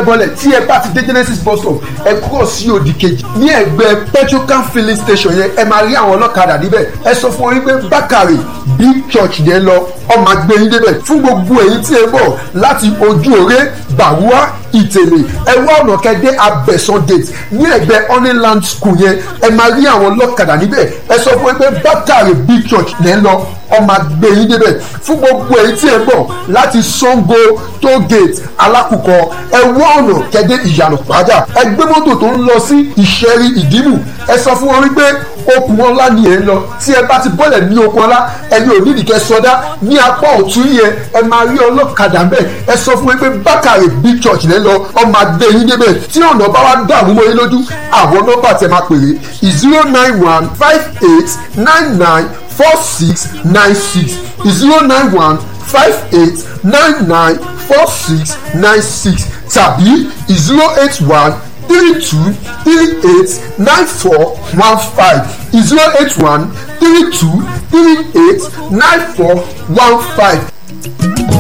fẹ́ bọ́lẹ̀ tí ẹ bá ti dé genesis bus stop ẹ kúrò sí òdì kejì ní ẹgbẹ́ petrocan filling station yẹn ẹ máa rí àwọn ọlọ́kadà níbẹ̀ ẹ sọ fún wọn wípé bákàrè big church yẹn lọ ọmọ agbẹ́yìn débẹ̀ fún gbogbo èyí tí ẹ bọ̀ láti ojú òré bàwúà ìtẹ̀lé ẹ wá ọ̀nà kẹ́dẹ́ abẹ́sán gate ní ẹgbẹ́ honeyland school yẹn ẹ máa rí àwọn ọlọ́kadà níbẹ̀ ẹ sọ fún wọn pé bákàrè big church yẹn lọ ọmọ agbẹ́yìn débẹ̀ fún gbogbo èyí tí ẹ bọ̀ láti sango toll gate alákùkọ ẹ wá ọ̀nà kẹ́dẹ́ ìyànà pàjá ẹ gbé mọ́tò tó ń lọ sí ìṣẹ́rí ìdìmú ẹ sọ fún wọn wípé okùn ọlá ni ẹ ń lọ tí ẹ bá ti bọ́lẹ̀ ní okùn ọlá ẹni ò nídìí kẹ́ sọdá ní apá ọ̀tún yẹn ẹ máa rí ọlọ́kadà ń bẹ̀ ẹ sọ fún wọn pé bákàrè big church lẹ́ lọ ọmọ adé yín débẹ̀ tí ọ̀nà bá wá dàrú mọ́ yín lójú àwọn nọ́mbà tẹ máa pèrè zero nine one five eight nine nine four six nine six zero nine one five eight nine nine four six nine six tàbí zero eight one three two three eight nine four one five zero eight one three two three eight nine four one five.